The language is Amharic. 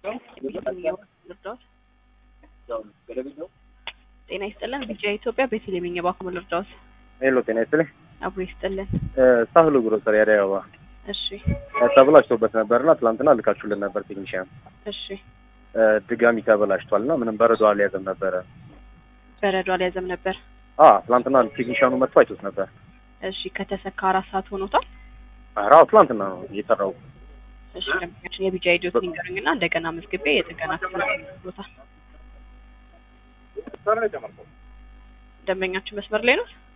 ልርዳዎት? ጤና ይስጥልን። ቢጫ ኢትዮጵያ ቤተልሔም የባንኩ ልርዳዎት? ሄሎ ጤና ይስጥልኝ። አብሮ ይስጥልን። ሳህሉ ግሮሰሪ አዲስ አበባ እሺ ተበላሽቶበት ነበርና ትላንትና ልካችሁልን ነበር ቴክኒሽያን። እሺ ድጋሚ ተበላሽቷል እና ምንም በረዶ አልያዘም ነበረ። በረዶ አልያዘም ነበር። አ ትላንትና ቴክኒሽያኑ መጥቶ አይቶት ነበር። እሺ ከተሰካ አራት ሰዓት ሆኖታል። ኧረ አዎ ትላንትና ነው እየሰራው። እሺ ደንበኛችን የቢጃ ኢዲዮት ሊንገሩኝና እንደገና መዝግቤ የጥገና ክፍል ቦታል። ደንበኛችን መስመር ላይ ነው።